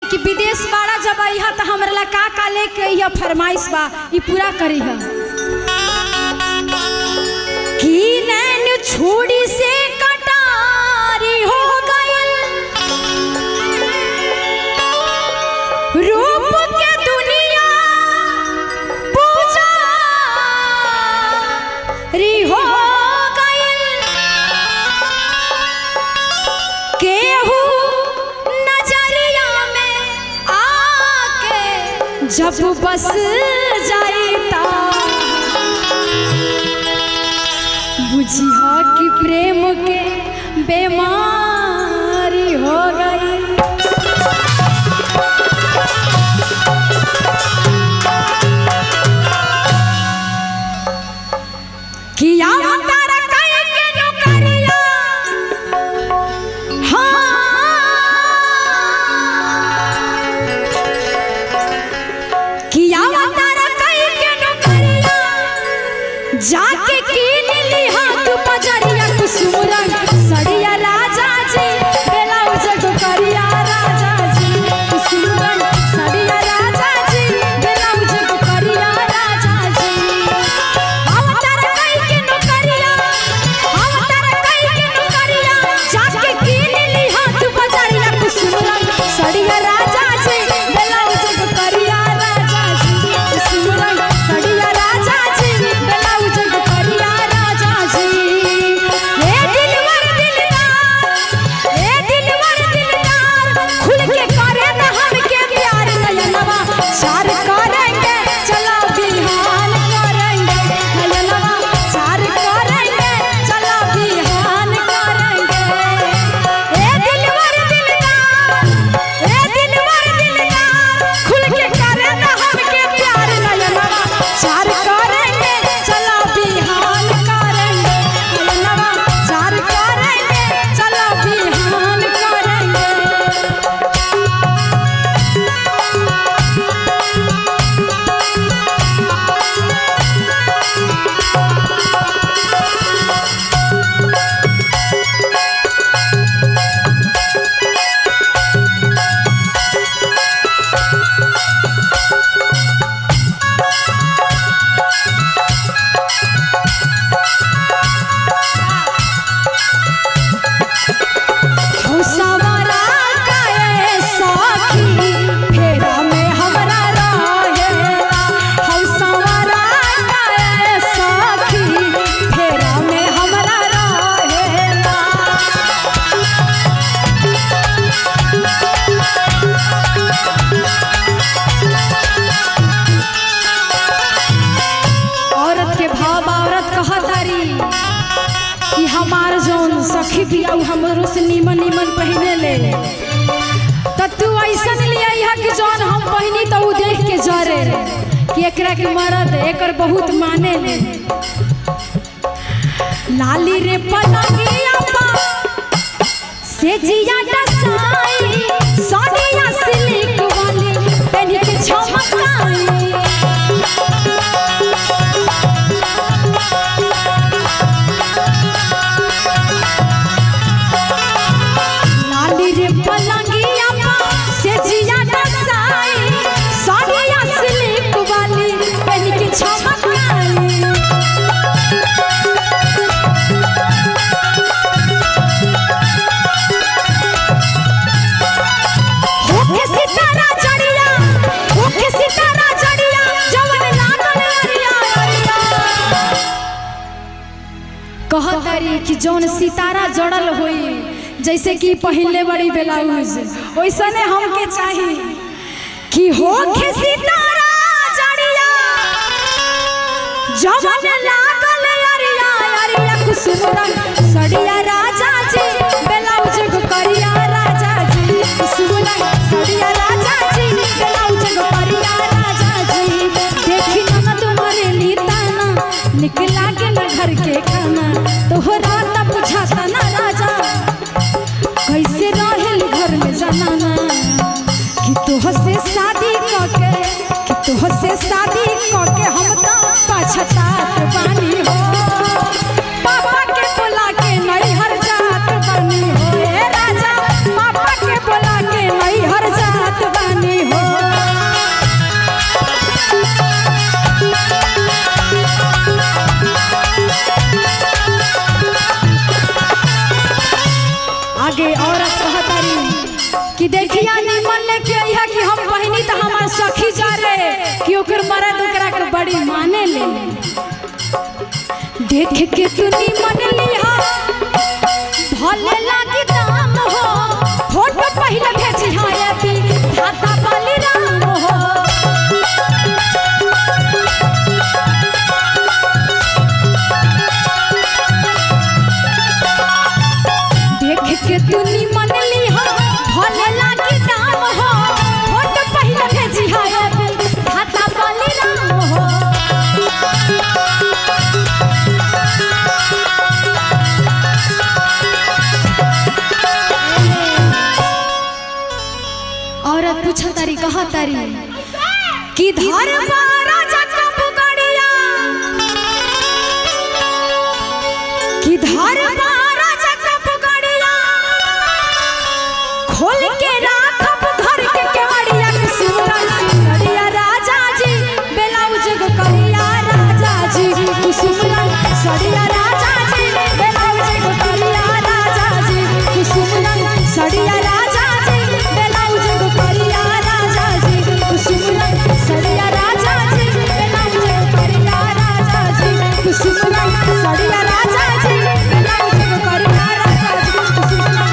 कि विदेश बाड़ा जब अइहा त हमरा ला का का लेके अइहा फरमाइश बा ई पूरा करीहा कि नैन छोड़ी से कटारी हो गइल रूप के दुनिया पूजा री हो गइल केहू नजरिया में आके जब बस जाईता बुझिया कि प्रेम के बीमारी हो गई किया तारा काहे के नौकरिया हाँ किया तारा काहे के नौकरिया जाके कीन लिहा तू बजरिया कुसुम रंग सड़िया राजा जी ब्लाउज करिया राजा जी कुसुम रंग सड़िया राजा जी ब्लाउज करिया राजा जी अवतार कई के नौकरिया अवतार कई के नौकरिया जाके कीन लिहा तू बजरिया कुसुम रंग सड़िया राजा जी ब्लाउज करिया राजा जी कुसुम रंग सड़िया राजा जी ब्लाउज करिया राजा जी हे दिलवर दिलदार हे दिलवर दिलदार खुल के करे न हमके प्यार नयनवा चार करेंगे चलो बिहान करेंगे नयनवा चार करेंगे चलो बिहान करेंगे हे दिलवर दिलदार हे दिलवर दिलदार खुल के करे न हमके प्यार नयनवा चार करेंगे चलो बिहान करेंगे नयनवा चार करेंगे चलो बिहान करेंगे हौसवारा काए सखी फेरा में हमरा रहेला हौसवारा काए सखी फेरा में हमरा रहेला औरत के भाव औरत कहतारी कि हमार जौन सखी बिया उ हमरो से नीमन नीमन पहने ले त तू ऐसन लिया यहाँ कि जौन हम पहनी तो उ देख के जरे कि एकरा के मरद एकर बहुत माने ले लाली रे पलंगिया पा से जिया डसाई साड़िया सिल्क वाली पहन के झमकाई लाली रे पलंगिया पा से जिया डसाई साड़िया सिल्क वाली पहन के झमकाई होके सितारा जड़िया होके सितारा जड़िया जवन लागल अरिया अरिया कहतरी कि जौन सितारा जड़ल होई जैसे कि पहले बड़ी ब्लाउज वैसने हमके चाहिए कि होके सितारा जड़िया जवन लागल अरिया अरिया कुसुम रंग सड़िया राजा जी ब्लाउज को करिया राजा जी कुसुम रंग सड़िया राजा जी ब्लाउज को करिया राजा जी देखी ननद मरे लीताना निकला के न घर के खाना तोहरा त बुझाता ना राजा कैसे रहेल घर में जनाना कि तोह से शादी कके कि तोह से शादी कके हम तो पछतात बानी हो पापा के बोला के नैहर जात बानी हो ए राजा पापा के बोला के नैहर जात बानी नीमन लेके अइहा कि हम बहिनी त हमार सखी जा रे कि ओकर मरद ओकरा के बड़ी माने ले देख के तू नीमन लिहा भले लागी दाम हो फोटो पहिले भेजी हाँ ये भी धाता वाली राम हो देख के तू निमन लिहा भले लागी दाम हो फोटो पहिले भेजी हा रे खाता वाली राम हो औरत पूछा तारी कहा तारी कि धर राजा कब गड़िया कि धर राजा कब गड़िया खोल के राखब घर के केवड़िया कुसुमरा सड़िया राजा जी ब्लाउज गो करिया राजा जी कुसुमरा सड़िया राजा जी ब्लाउज गो करिया राजा जी कुसुमरा सड़िया राजा जी ब्लाउज गो करिया राजा जी कुसुमरा सड़िया राजा जी ब्लाउज गो करिया राजा जी कुसुमरा सड़िया राजा जी ब्लाउज गो करिया राजा जी कुसुमरा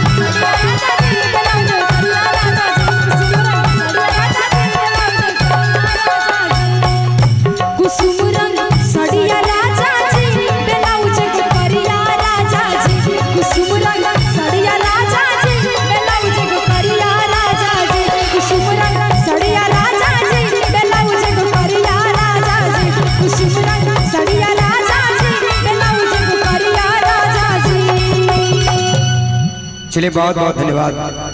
कुसुम रंग सड़िया राजा जी ब्लाउज को करिया राजा जी कुसुम रंग सड़िया राजा जी ब्लाउज को करिया राजा जी कुसुम रंग सड़िया राजा जी ब्लाउज को करिया राजा जी कुसुम रंग सड़िया राजा जी ब्लाउज को करिया राजा जी चलिए बहुत बहुत धन्यवाद